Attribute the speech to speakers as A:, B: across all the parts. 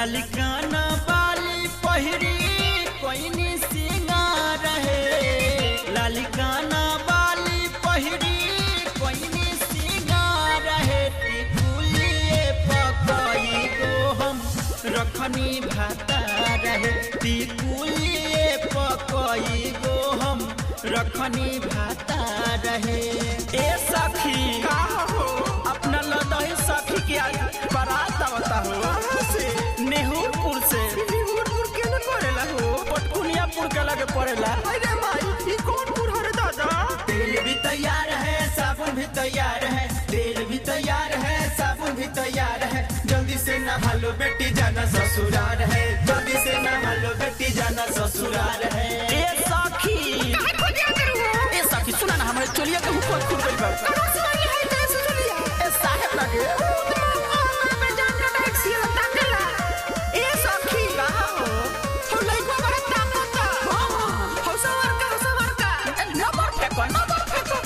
A: लालिकाना बाली पहिरी कोइनी सिंगार है लालिकाना बाली पहिरी कोइनी सिंगार है टिकुलिए पकई गो हम रखनी भाता रहे टिकुलिए पकई गो हम रखनी भाता रहे ए सखी
B: का हो
A: अपना लदही सखी के आज बारात आवता हो
B: कहाँ से
A: नेहरूपुर से
B: निहुरपुर के न पड़ेला हो
A: पटकुनियापुर के लगे पड़ेला
B: अरे भाई ई कौन पुर हरे दादा
A: तेल भी तैयार है साबुन भी तैयार है तेल भी तैयार है साबुन भी तैयार है जल्दी से नहा लो बेटी जाना ससुराल है जल्दी से नहा लो बेटी जाना ससुराल है ए सखी
B: काहे को दिया करू हो
A: ए सखी सुना ना हमारे चोलिया के ऊपर खुल गइल बा
B: कहाँ से आई है तेरे से चलिया
A: ए साहेब लगे
B: मैं जान का टैक्सी हटा देला ए सखी
A: कहां हो
B: हो लइको बड़ा ताकत हो सवर का हो सवर का
A: नंबर फेंको नंबर फेंको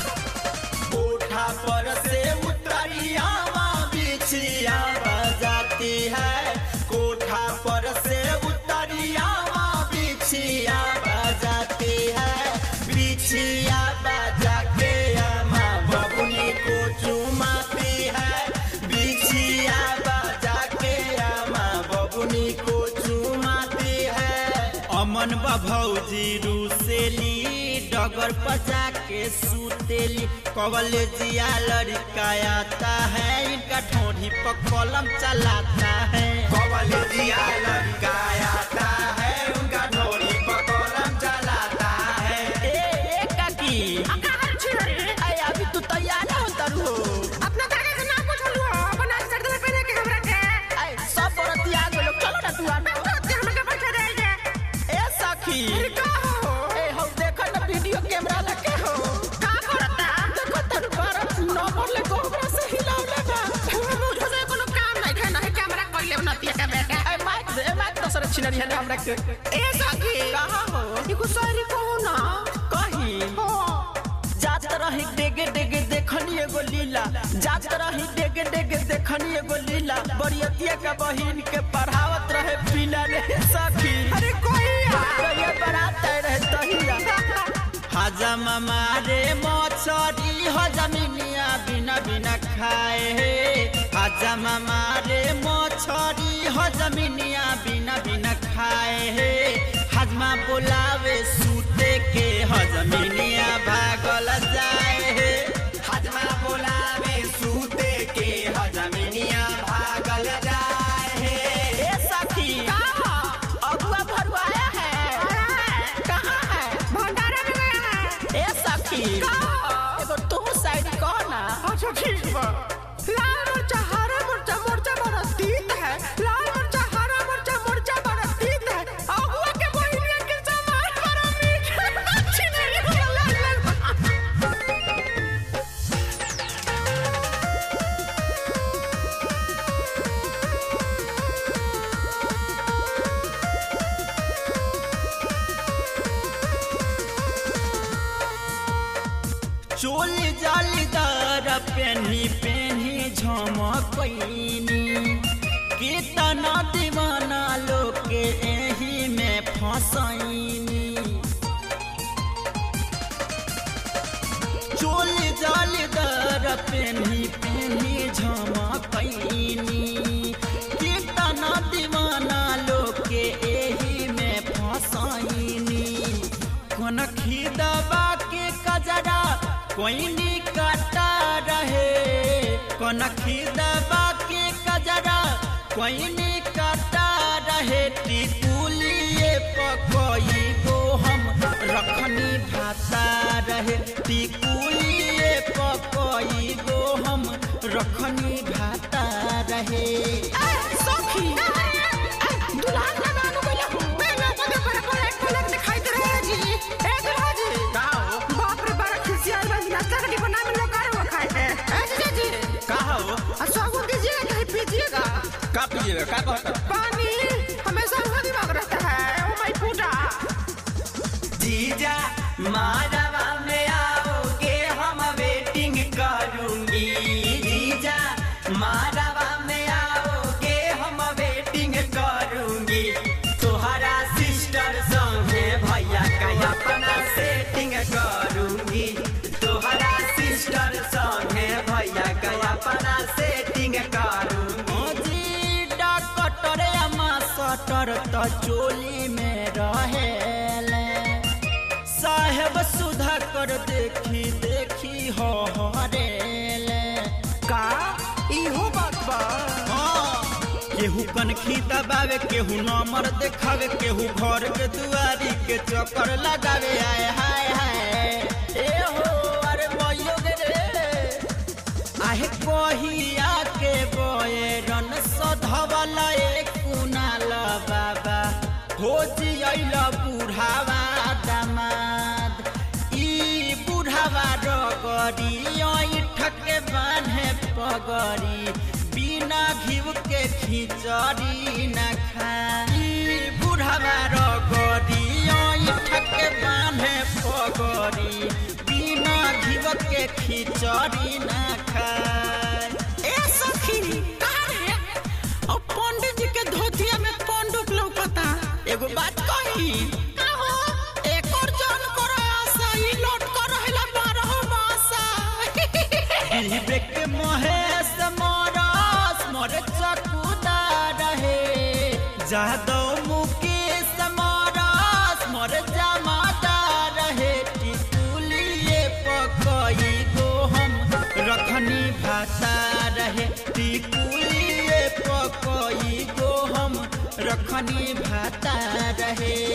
A: कोठा पर से उतरियावा बिछिया बजाती है कोठा पर से उतरियावा बिछिया बजाती है बिछिया बजा के अम्मा बबुनी को चुमाती है बिछिया बजा के अम्मा बबुनी को चुमाती है अमन भौजी रूसेली डगर पजा के सुतेली कॉलेजिया लड़का आता है इनका ठोड़ी पर कलम चलाता है कॉलेजिया लड़का आता है उनका ठोड़ी पर कलम चलाता है ए ए काकी
B: कहाँ छिरे
A: अरे अभी तू तैयार ना होता रू
B: अपना दादा के नाम पूछलू हो बना सर्दी में पहने के हमरा के
A: अरे सब बरतिया गेलो चलो ना तू आ
B: मैं तो हम के बैठे रह गए
A: ए सखी
B: अरे का हो
A: ए हम देखो ना वीडियो कैमरा लगे हो
B: का करता
A: देखो तन बारह नंबर ले गोबरा से हिलावले बा
B: मुझे से कोनो काम नहीं है नहीं कैमरा कोई ले नतिया का बेटा
A: ए माइक दे ए माइक दसरे छिनरी है हमरा के
B: ए सखी
A: कहां हो
B: ई को सारी को ना
A: कहीं
B: हो
A: जात रही डेगे डेगे देखनी एगो लीला जात रही डेगे डेगे देखनी एगो लीला बरियतिया का बहिन के पढ़ावत रहे पीला रे सखी
B: अरे कोई
A: ये बारात रहे तहिया हजम मारे मछरी हजमिनिया बिना बिना खाए हे हजम मारे मछरी हजमिनिया बिना बिना खाए हे हजमा बोलावे सूते के हजमिनिया भागल जाए हे हजमा बोलावे सूते के हजमिनिया भागल जाए हे ए सखी
B: कहाँ
A: अगुआ भरुआया है कहाँ है
B: भंडारा में गया है
A: ए सखी
B: कहाँ
A: एगो तू साइड कह ना
B: अच्छा ठीक बा लाल मिर्चा हरा मिर्चा मिर्चा बड़ा तीत है लाल मिर्चा हरा मिर्चा मिर्चा बड़ा तीत है अगुआ के बहिनिया के सामान बड़ा मीठ है अच्छी नहीं है लाल लाल
A: चोल जालीदार पेन्ही पेन्ही झमकैनी कितना दीवाना लोग के एही में फसैनी चोल जालीदार पेन्ही पेन्ही झमकैनी कितना दीवाना लोग के एही में फसैनी कोन खिदबा के कजरा कोइनी काटा रहे कोन खिदबा के कजरा कोइनी काटा रहे टिकुलिए पकई गो हम रखनी भाता रहे टिकुलिए पकई गो हम रखनी भाता रहे
B: सखी दुल्हन का गाना बोला पहले पहले पहले पहले पहले दिखाई दे रहा है जी ए दुल्हा जी
A: का हो
B: बाप रे बड़ा खुशियार बस नाश्ता का डिब्बा में लोग आ खाए थे ए जीजा जी
A: का हो
B: और साबुन दीजिएगा कहीं पीजिएगा
A: का पिएगा का कहता
B: पानी हमेशा वहाँ दिमाग रहता है ओ माय पूजा
A: जीजा माधवा में आओगे हम वेटिंग करूंगी जीजा माधवा में आओगे हम वेटिंग करूंगी तो चोली में रहेले साहेब सुधा कर देखी देखी हो हरेले
B: का इहो बात बा
A: केहू कनखी दबावे केहू नंबर देखावे केहू घर के दुआरी के चक्कर लगावे आए हाय हाय ए हो अरे मइयो गे रे आहे कहिया के बोए रन सधवल एक कुनाल बाबा हो जियल बुढ़ावा दामाद ई बुढ़ावा रगरी ठके बान्हे पगरी बिना घिव के खिचड़ी न खाई बुढ़ावा रगरी ठके बान्हे पगरी बिना घिव के खिचड़ी न खाए
B: ए सखी का रे और पंडित जी के धोतिया में पंडुक लौकता
A: एगो बात कही
B: का हो एक और जान करो आशा ई लौट कर रहला बारह मासा
A: पीबे के महेश मरस मर चकुदा रहे जादव मुकेश मरस मर जमादा रहे टिकुलिए पकई गो हम रखनी भाषा रहे टिकुलिए पकई गो हम रखनी भाता रहे